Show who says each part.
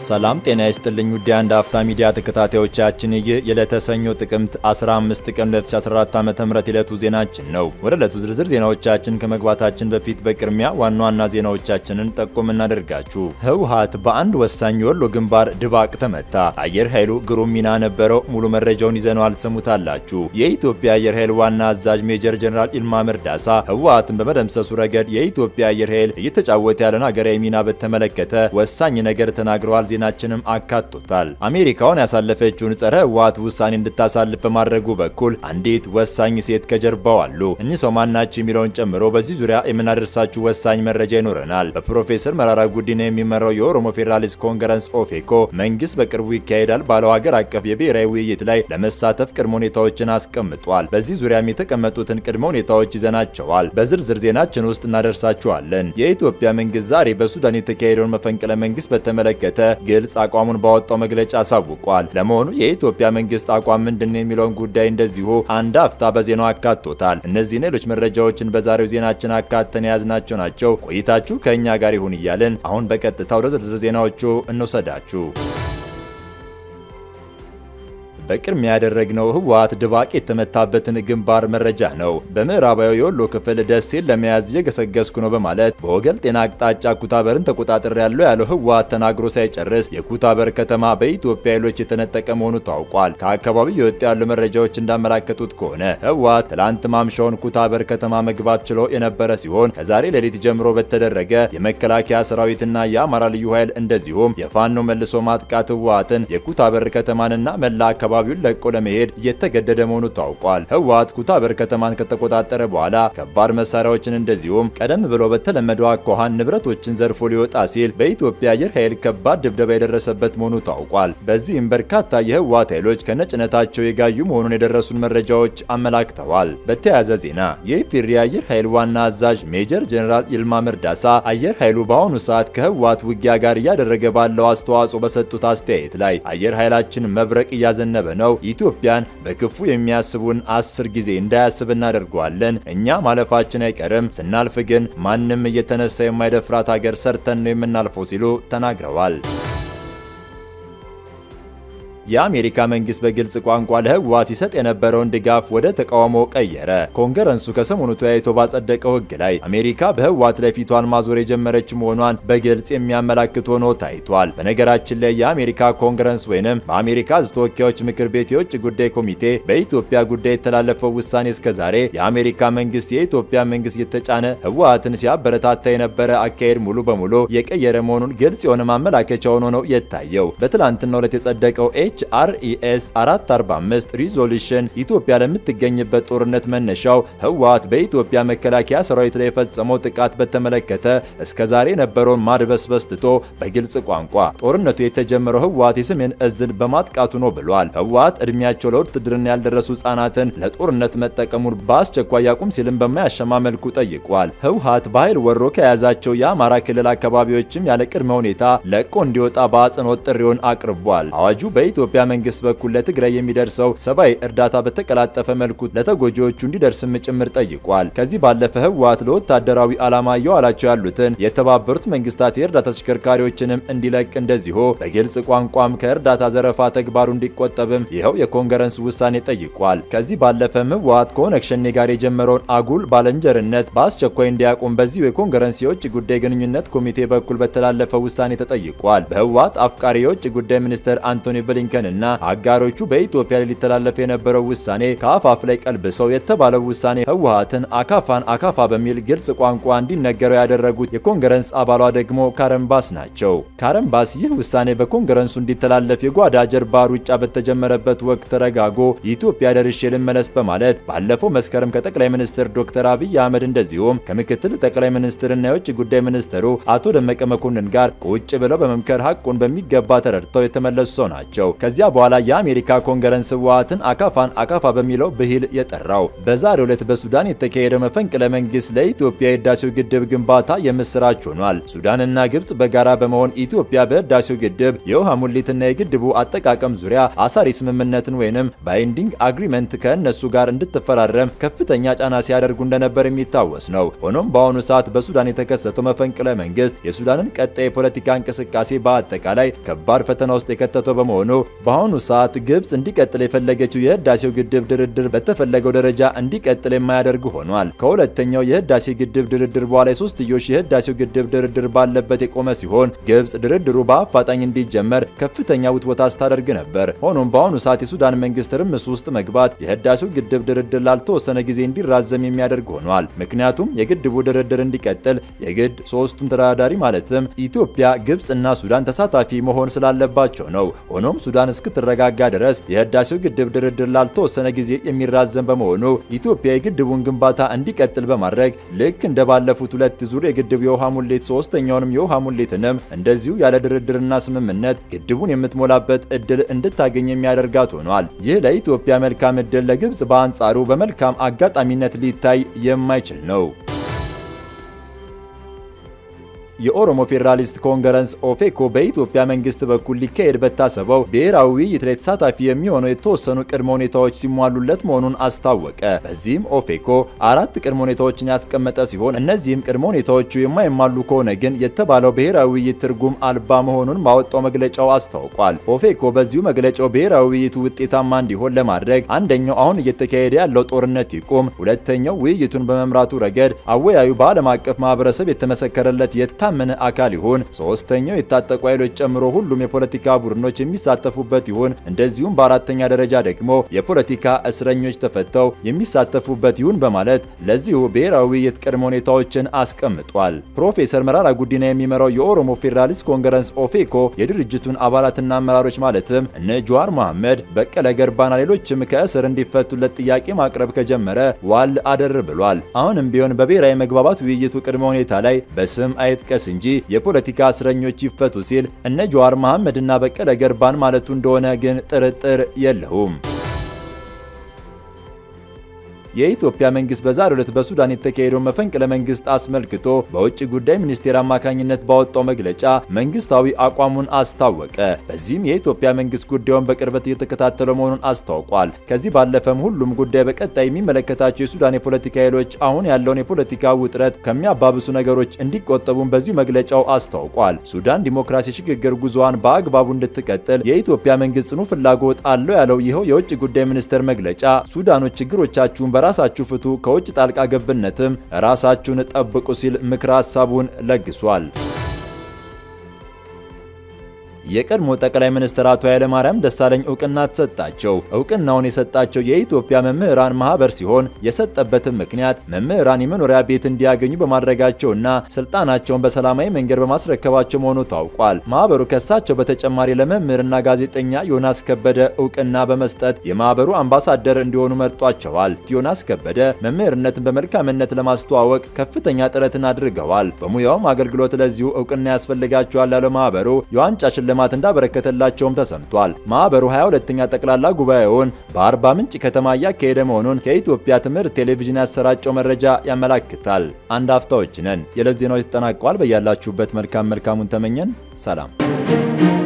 Speaker 1: ሰላም ጤና ይስጥልኝ ውድ የአንድ አፍታ ሚዲያ ተከታታዮቻችን፣ ይህ የዕለተ ሰኞ ጥቅምት 15 ቀን 2014 ዓ.ም ዕለቱ ዜናችን ነው። ወደ ዕለቱ ዝርዝር ዜናዎቻችን ከመግባታችን በፊት በቅድሚያ ዋና ዋና ዜናዎቻችንን ጠቆም እናደርጋችሁ። ህወሓት በአንድ ወሳኝ የወሎ ግንባር ድባቅ ተመታ። አየር ኃይሉ ግሩም ሚና ነበረው። ሙሉ መረጃውን ይዘነዋል፣ ትሰሙታላችሁ። የኢትዮጵያ አየር ኃይል ዋና አዛዥ ሜጀር ጀነራል ኢልማ መርዳሳ ህወሓትን በመደምሰሱ ረገድ የኢትዮጵያ አየር ኃይል እየተጫወተ ያለን ሀገራዊ ሚና በተመለከተ ወሳኝ ነገር ተናግረዋል። ዜናችንም አካቶታል። አሜሪካውን ያሳለፈችውን ጸረ ህወሓት ውሳኔ እንድታሳልፍ በማድረጉ በኩል አንዲት ወሳኝ ሴት ከጀርባው አሉ። እኚህ ሰው ማናቸው የሚለውን ጨምሮ በዚህ ዙሪያ የምናደርሳችሁ ወሳኝ መረጃ ይኖረናል። በፕሮፌሰር መራራ ጉዲና የሚመራው የኦሮሞ ፌዴራሊስት ኮንግረስ ኦፌኮ መንግስት በቅርቡ ይካሄዳል ባለው ሀገር አቀፍ የብሔራዊ ውይይት ላይ ለመሳተፍ ቅድመ ሁኔታዎችን አስቀምጧል። በዚህ ዙሪያም የተቀመጡትን ቅድመ ሁኔታዎች ይዘናቸዋል። በዝርዝር ዜናችን ውስጥ እናደርሳችኋለን። የኢትዮጵያ መንግስት ዛሬ በሱዳን የተካሄደውን መፈንቅለ መንግስት በተመለከተ ግልጽ አቋሙን ባወጣው መግለጫ አሳውቋል። ለመሆኑ የኢትዮጵያ መንግስት አቋም ምንድን የሚለውን ጉዳይ እንደዚሁ አንድ አፍታ በዜናው አካቶታል። እነዚህን ሌሎች መረጃዎችን በዛሬው ዜናችን አካተን የያዝናቸው ናቸው። ቆይታችሁ ከእኛ ጋር ይሁን እያልን አሁን በቀጥታ ወደ ዝርዝር ዜናዎቹ እንውሰዳችሁ። በቅድሚያ ያደረግነው ህወሓት ድባቅ የተመታበትን ግንባር መረጃ ነው። በምዕራባዊ የወሎ ክፍል ደሴን ለመያዝ እየገሰገስኩ ነው በማለት በወገል ጤና አቅጣጫ ኩታበርን ተቆጣጠር ያለው ያለው ህወሓት ተናግሮ ሳይጨርስ የኩታበር ከተማ በኢትዮጵያ ኃይሎች የተነጠቀ መሆኑ ታውቋል። ከአካባቢው የወጡ ያሉ መረጃዎች እንዳመላከቱት ከሆነ ህወሓት ትላንት ማምሻውን ኩታበር ከተማ መግባት ችሎ የነበረ ሲሆን ከዛሬ ሌሊት ጀምሮ በተደረገ የመከላከያ ሰራዊትና የአማራ ልዩ ኃይል እንደዚሁም የፋኖ መልሶ ማጥቃት ህወሓትን የኩታበር ከተማንና መላ አካባቢ አካባቢውን ለቆ ለመሄድ እየተገደደ መሆኑ ታውቋል። ህወሓት ኩታበር ከተማን ከተቆጣጠረ በኋላ ከባድ መሳሪያዎችን እንደዚሁም ቀደም ብሎ በተለመደው አኳኋን ንብረቶችን ዘርፎ ሊወጣ ሲል በኢትዮጵያ አየር ኃይል ከባድ ድብደባ የደረሰበት መሆኑ ታውቋል። በዚህም በርካታ የህወሓት ኃይሎች ከነጭነታቸው የጋዩ መሆኑን የደረሱን መረጃዎች አመላክተዋል። በተያያዘ ዜና የኢፌዴሪ አየር ኃይል ዋና አዛዥ ሜጀር ጀነራል ይልማ መርዳሳ አየር ኃይሉ በአሁኑ ሰዓት ከህወሓት ውጊያ ጋር እያደረገ ባለው አስተዋጽኦ በሰጡት አስተያየት ላይ አየር ኃይላችን መብረቅ እያዘነበ ነው ኢትዮጵያን በክፉ የሚያስቡን አስር ጊዜ እንዳያስብ እናደርገዋለን። እኛ ማለፋችን አይቀርም። ስናልፍ ግን ማንም እየተነሳ የማይደፍራት ሀገር ሰርተን ነው የምናልፈው ሲሉ ተናግረዋል። የአሜሪካ መንግስት በግልጽ ቋንቋ ለህወሓት ሲሰጥ የነበረውን ድጋፍ ወደ ተቃውሞ ቀየረ። ኮንግረሱ ከሰሞኑ ተወያይቶ ባጸደቀው ህግ ላይ አሜሪካ በህወሓት ላይ ፊቷን ማዞር የጀመረች መሆኗን በግልጽ የሚያመላክት ሆኖ ታይቷል። በነገራችን ላይ የአሜሪካ ኮንግረስ ወይንም በአሜሪካ ህዝብ ተወካዮች ምክር ቤት የውጭ ጉዳይ ኮሚቴ በኢትዮጵያ ጉዳይ የተላለፈው ውሳኔ እስከዛሬ የአሜሪካ መንግስት የኢትዮጵያ መንግስት የተጫነ ህወሓትን ሲያበረታታ የነበረ አካሄድ ሙሉ በሙሉ የቀየረ መሆኑን ግልጽ የሆነ ማመላከቻ ሆኖ ነው የታየው። በትላንትናው ዕለት የጸደቀው ኤችአርኢኤስ 445 ሪዞሉሽን ኢትዮጵያ ለምትገኝበት ጦርነት መነሻው ህወሓት በኢትዮጵያ መከላከያ ሰራዊት ላይ የፈጸመው ጥቃት በተመለከተ እስከዛሬ የነበረውን ማድበስበስ ትቶ በግልጽ ቋንቋ ጦርነቱ የተጀመረው ህወሓት የሰሜን እዝን በማጥቃቱ ነው ብሏል። ህወሓት እድሜያቸው ለውትድርና ያልደረሱ ህጻናትን ለጦርነት መጠቀሙን በአስቸኳይ ያቁም ሲልም በማያሸማ መልኩ ጠይቋል። ህወሓት በኃይል ወሮ ከያዛቸው የአማራ ክልል አካባቢዎችም ያለ ቅድመ ሁኔታ ለቆ እንዲወጣ በአጽንኦት ጥሪውን አቅርቧል። አዋጁ በኢትዮጵያ መንግስት በኩል ለትግራይ የሚደርሰው ሰብአዊ እርዳታ በተቀላጠፈ መልኩ ለተጎጂዎቹ እንዲደርስም ጭምር ጠይቋል። ከዚህ ባለፈ ህወሓት ለወታደራዊ ዓላማ እየዋላቸው ያሉትን የተባበሩት መንግስታት የእርዳታ ተሽከርካሪዎችንም እንዲለቅ እንደዚሁ በግልጽ ቋንቋም ከእርዳታ ዘረፋ ተግባሩ እንዲቆጠብም ይኸው የኮንግረስ ውሳኔ ጠይቋል። ከዚህ ባለፈም ህወሓት ከኦነግ ሸኔ ጋር የጀመረውን አጉል ባለንጀርነት በአስቸኳይ እንዲያቁም በዚሁ የኮንግረስ የውጭ ጉዳይ ግንኙነት ኮሚቴ በኩል በተላለፈ ውሳኔ ተጠይቋል። በህወሓት አፍቃሪ የውጭ ጉዳይ ሚኒስትር አንቶኒ ብሊንከን እና አጋሮቹ በኢትዮጵያ ላይ ሊተላለፍ የነበረው ውሳኔ ከአፋፍ ላይ ቀልብሰው የተባለው ውሳኔ ህወሓትን አካፋን አካፋ በሚል ግልጽ ቋንቋ እንዲነገረው ያደረጉት የኮንግረስ አባሏ ደግሞ ካረንባስ ናቸው። ካረንባስ ይህ ውሳኔ በኮንግረሱ እንዲተላለፍ የጓዳ ጀርባ ሩጫ በተጀመረበት ወቅት ተረጋጎ ኢትዮጵያ ደርሼ ልመለስ በማለት ባለፈው መስከረም ከጠቅላይ ሚኒስትር ዶክተር አብይ አህመድ እንደዚሁም ከምክትል ጠቅላይ ሚኒስትርና የውጭ ጉዳይ ሚኒስትሩ አቶ ደመቀ መኮንን ጋር ቁጭ ብለው በመምከር ሀቁን በሚገባ ተረድተው የተመለሱ ሰው ናቸው። ከዚያ በኋላ የአሜሪካ ኮንግረስ ህወሓትን አካፋን አካፋ በሚለው ብሂል የጠራው። በዛሬው ዕለት በሱዳን የተካሄደው መፈንቅለ መንግስት ለኢትዮጵያ የህዳሴው ግድብ ግንባታ የምስራች ሆኗል። ሱዳንና ግብጽ በጋራ በመሆን ኢትዮጵያ በህዳሴው ግድብ የውሃ ሙሊትና የግድቡ አጠቃቀም ዙሪያ አሳሪ ስምምነትን ወይንም ባይንዲንግ አግሪመንት ከእነሱ ጋር እንድትፈራረም ከፍተኛ ጫና ሲያደርጉ እንደነበር የሚታወስ ነው። ሆኖም በአሁኑ ሰዓት በሱዳን የተከሰተው መፈንቅለ መንግስት የሱዳንን ቀጣይ የፖለቲካ እንቅስቃሴ በአጠቃላይ ከባድ ፈተና ውስጥ የከተተው በመሆኑ በአሁኑ ሰዓት ግብጽ እንዲቀጥል የፈለገችው የህዳሴው ግድብ ድርድር በተፈለገው ደረጃ እንዲቀጥል የማያደርግ ሆኗል። ከሁለተኛው የህዳሴ ግድብ ድርድር በኋላ የሶስትዮሽ የህዳሴው ግድብ ድርድር ባለበት የቆመ ሲሆን ግብጽ ድርድሩ በአፋጣኝ እንዲጀመር ከፍተኛ ውትወታ ስታደርግ ነበር። ሆኖም በአሁኑ ሰዓት የሱዳን መንግስት ትርምስ ውስጥ መግባት የህዳሴው ግድብ ድርድር ላልተወሰነ ጊዜ እንዲራዘም የሚያደርግ ሆኗል። ምክንያቱም የግድቡ ድርድር እንዲቀጥል የግድ ሶስቱም ተደራዳሪ ማለትም ኢትዮጵያ፣ ግብጽ እና ሱዳን ተሳታፊ መሆን ስላለባቸው ነው። ሆኖም ሱዳን እስክትረጋጋ ድረስ የህዳሴው ግድብ ድርድር ላልተወሰነ ጊዜ የሚራዘም በመሆኑ ኢትዮጵያ የግድቡን ግንባታ እንዲቀጥል በማድረግ ልክ እንደ ባለፉት ሁለት ዙር የግድቡ የውሃ ሙሌት ሶስተኛውንም የውሃ ሙሌትንም እንደዚሁ ያለ ድርድርና ስምምነት ግድቡን የምትሞላበት እድል እንድታገኝ የሚያደርጋት ሆኗል። ይህ ለኢትዮጵያ መልካም እድል፣ ለግብጽ በአንጻሩ በመልካም አጋጣሚነት ሊታይ የማይችል ነው። የኦሮሞ ፌዴራሊስት ኮንግረስ ኦፌኮ በኢትዮጵያ መንግስት በኩል ሊካሄድ በታሰበው ብሔራዊ ውይይት ላይ ተሳታፊ የሚሆነው የተወሰኑ ቅድመ ሁኔታዎች ሲሟሉለት መሆኑን አስታወቀ። በዚህም ኦፌኮ አራት ቅድመ ሁኔታዎችን ያስቀመጠ ሲሆን እነዚህም ቅድመ ሁኔታዎቹ የማይሟሉ ከሆነ ግን የተባለው ብሔራዊ ውይይት ትርጉም አልባ መሆኑን ባወጣው መግለጫው አስታውቋል። ኦፌኮ በዚሁ መግለጫው ብሔራዊ ውይይቱ ውጤታማ እንዲሆን ለማድረግ አንደኛው አሁን እየተካሄደ ያለው ጦርነት ይቁም፣ ሁለተኛው ውይይቱን በመምራቱ ረገድ አወያዩ በዓለም አቀፍ ማህበረሰብ የተመሰከረለት የታ ምን አካል ይሁን። ሶስተኛው የታጠቁ ኃይሎች ጨምሮ ሁሉም የፖለቲካ ቡድኖች የሚሳተፉበት ይሁን። እንደዚሁም በአራተኛ ደረጃ ደግሞ የፖለቲካ እስረኞች ተፈተው የሚሳተፉበት ይሁን በማለት ለዚሁ ብሔራዊ ውይይት ቅድመ ሁኔታዎችን አስቀምጧል። ፕሮፌሰር መራራ ጉዲና የሚመራው የኦሮሞ ፌዴራሊስት ኮንግረስ ኦፌኮ የድርጅቱን አባላትና አመራሮች ማለትም እነ ጀዋር መሐመድ፣ በቀለ ገርባና ሌሎችም ከእስር እንዲፈቱለት ጥያቄ ማቅረብ ከጀመረ ዋል አደር ብሏል። አሁንም ቢሆን በብሔራዊ መግባባት ውይይቱ ቅድመ ሁኔታ ላይ በስም አይጥቀስ እንጂ የፖለቲካ እስረኞች ይፈቱ ሲል እነ ጀዋር መሐመድ እና በቀለ ገርባን ማለቱ እንደሆነ ግን ጥርጥር የለውም። የኢትዮጵያ መንግስት በዛሬው ዕለት በሱዳን የተካሄደው መፈንቅለ መንግስት አስመልክቶ በውጭ ጉዳይ ሚኒስቴር አማካኝነት ባወጣው መግለጫ መንግስታዊ አቋሙን አስታወቀ። በዚህም የኢትዮጵያ መንግስት ጉዳዩን በቅርበት እየተከታተለው መሆኑን አስታውቋል። ከዚህ ባለፈም ሁሉም ጉዳይ በቀጣይ የሚመለከታቸው የሱዳን የፖለቲካ ኃይሎች አሁን ያለውን የፖለቲካ ውጥረት ከሚያባብሱ ነገሮች እንዲቆጠቡም በዚሁ መግለጫው አስታውቋል። ሱዳን ዲሞክራሲ ሽግግር ጉዞዋን በአግባቡ እንድትቀጥል የኢትዮጵያ መንግስት ጽኑ ፍላጎት አለው ያለው ይኸው የውጭ ጉዳይ ሚኒስቴር መግለጫ ሱዳኖች ችግሮቻችሁን ራሳችሁ ፍቱ፣ ከውጭ ጣልቃ ገብነትም ራሳችሁን ጠብቁ ሲል ምክረ ሐሳቡን ለግሷል። የቀድሞ ጠቅላይ ሚኒስትር አቶ ኃይለማርያም ደሳለኝ እውቅና ተሰጣቸው። እውቅናውን የሰጣቸው የኢትዮጵያ መምህራን ማህበር ሲሆን የሰጠበትም ምክንያት መምህራን የመኖሪያ ቤት እንዲያገኙ በማድረጋቸውና ስልጣናቸውን በሰላማዊ መንገድ በማስረከባቸው መሆኑ ታውቋል። ማህበሩ ከሳቸው በተጨማሪ ለመምህርና ጋዜጠኛ ዮናስ ከበደ እውቅና በመስጠት የማህበሩ አምባሳደር እንዲሆኑ መርጧቸዋል። ዮናስ ከበደ መምህርነትን በመልካምነት ለማስተዋወቅ ከፍተኛ ጥረትን አድርገዋል። በሙያውም አገልግሎት ለዚሁ እውቅና ያስፈልጋቸዋል ያለው ማህበሩ የዋንጫ ሽልማት እንዳበረከተላቸውም ተሰምቷል። ማህበሩ 22ኛ ጠቅላላ ጉባኤውን በአርባ ምንጭ ከተማ እያካሄደ መሆኑን ከኢትዮጵያ ትምህርት ቴሌቪዥን ያሰራጨው መረጃ ያመላክታል። አንድ አፍታዎች ነን። የዕለት ዜናዎች ተጠናቀዋል። በያላችሁበት መልካም መልካሙን ተመኘን። ሰላም